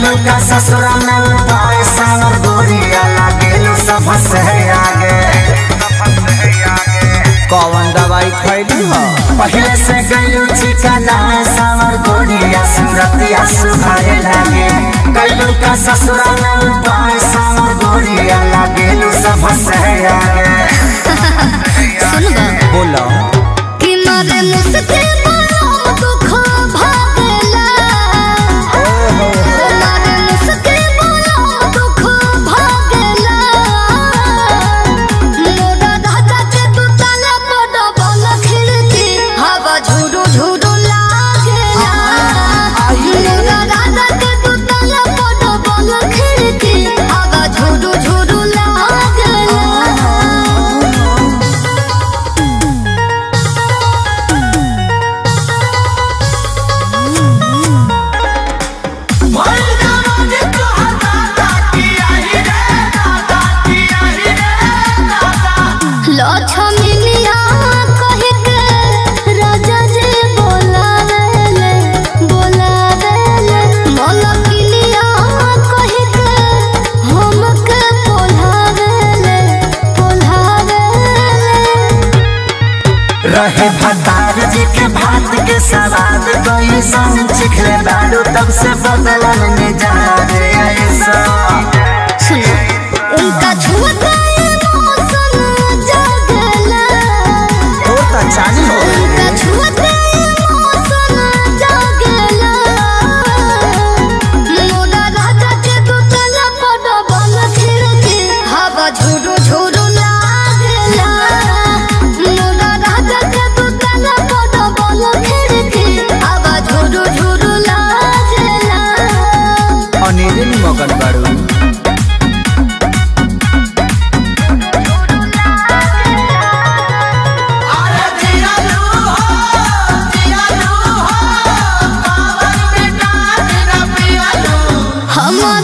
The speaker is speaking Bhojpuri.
कैलू का ससुरा में उपाय सावर गोरिया लागेलू सब से आगे कौन दवाई खैली हो पहले से गैलू चिकना सावर गोरिया सूरतिया सुधारे लागे कैलू का ससुरा में उपाय सावर गोरिया लागेलू सब से आगे सुन बा बोलो कि मारे मुझसे बड़ा दुख भागला मारे मुझसे बड़ा दुख भागला मोरा राजा के तू ताला बड़ा बल खिड़की हवा झुरु झुरु लागेला मोरा राजा के तू ताला बड़ा बल खिड़की हवा झुरु झुरु लागेला लक्ष्मीनिया कहि के राजा जी बोलावेले बोलावेले मलकिनिया कहि के हमके बोलावेले बोलावेले रहे भतार जी के भात के सवाद कोई संग चिखले बारू तब से बदलन में जा रे ऐसा सुनो उनका छुअता मौसम जागला तो तो चालू हो उनका छुअता मौसम जागला मोरा राजा के दुतला पड़ बल खिड़की हवा झुरु झुरु लागला मोरा राजा के दुतला पड़ बल खिड़की हवा झुरु झुरु लागला अनिल मगन बाड़ू हमर